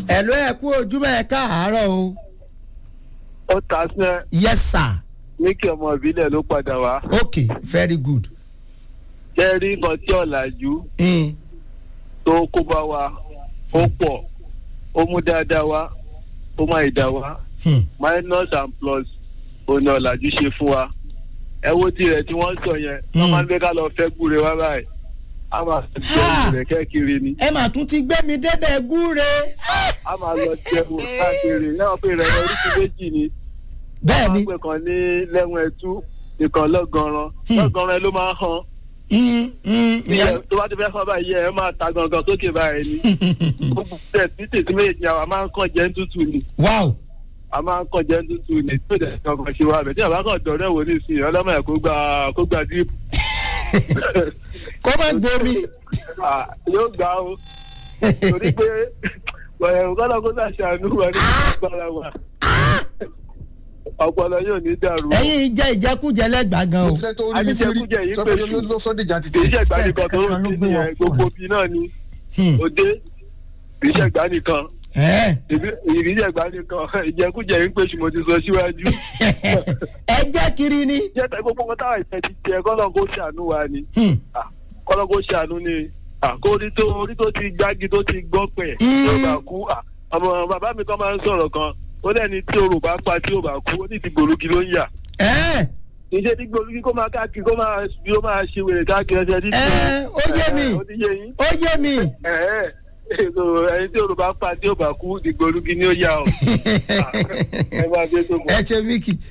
ẹ ló ẹ kú ojúmọ́ ẹ káàárọ̀ o. ó ta sẹ́ yes sir. ní kí ọmọ ìbílẹ̀ ló padà wá. okay very good. jẹ́ rí nǹkan tí ọ̀làjú Mm. tó kó bá wa ó pọ̀ ó mú dáadáa wá ó má ìdá wá Hmm. minus and plus òun ni ọ̀làjú ṣe fún wa. ẹ wo tirẹ̀ tí wọ́n sọ yẹn wọ́n Mm. máa ń gbé ká lọ fẹ́ gbúre wá báyìí a máa Ha! jẹ́ ìrẹ̀ kẹ́kiri ni ẹ mà tún ti gbé mi débẹ̀ gúre. a máa lọ jẹun káàkiri náà pé rẹ̀ oríṣi méjì ni. bẹ́ẹ̀ ni wọ́n máa ń pè kan ní lẹ́wọ̀n ẹ̀tú ìkan lọ́gànran Hmm. lọ́gànran ló máa ń han. Mm, mm, Ìyẹn ìyẹn- tó bá ti fẹ́ fọ́ báyìí ẹ máa ta gangan sókè báyìí ni. gbogbo tẹ̀ tí tètè méjì ni àwa máa ń kàn jẹ́ ń tútù ni. wow a máa ń kàn jẹ́ ń tútù ni tó dẹ̀ kankan ṣe wá bẹ̀ tí àbá kan dọ̀rẹ́ wò ní ìsìn ọlọ́mọ ẹ̀ kó gba kó gba díìpù. kó má gbomi. Ah, yóò gbà ó torí pé ọ̀rẹ́ kọ́lá kó sàṣàánú wa ní ìgbàlá wa. ọpọlọ yóò ní dàrú. ẹ̀yin jẹ́ ìjẹkújẹ lẹ́gbàá gan o. mo fẹ́ tó rí ní fúri Adéjẹkújẹ yìí sọ pé pé ló ló sọ́ dìjà kì títí. í ṣẹ̀gbá nìkan tó Kẹ̀kẹ́ ń ló bí gbé wọn nìyẹn gbogbo bí náà ni Hmm. òde kì í ṣẹ̀gbá nìkan Ẹ̀. ìrì ṣẹ̀gbá nìkan ìjẹkújẹ yìí ń pèsè mo ti sọ síwájú. ẹ jẹ́ kiri ni. jẹ́ tẹ gbogbo wọn táwọn ìfẹ́ ti jẹ kọ́lọ́ kó ṣàánú wa ni Hmm. Ah, kọ́lọ́ kó ṣàánú ni Ah, kó orí tó orí tó ti gbági tó ti gbọ́ pẹ̀ Mm. tó bá kú Ah, ọmọ bàbá mi kan máa ń sọ̀rọ̀ kan ó lẹ́ni tí orò bá pa tí ò bá kú ó ní ti gbòlúgi ló ń yà ẹ̀ iṣẹ́ tí gbòlúgi kó máa káàkiri kó máa bí ó máa ṣe wèrè káàkiri ẹsẹ̀ títí. ẹ̀ ó yé mi ó ti yé yín. ó yé mi. ẹ̀ẹ́ èso ẹni tí orò bá pa tí ò bá kú ìgbòlúgi ni ó yà ọ́. ẹ máa dé tó mọ́. ẹ ṣe mí kì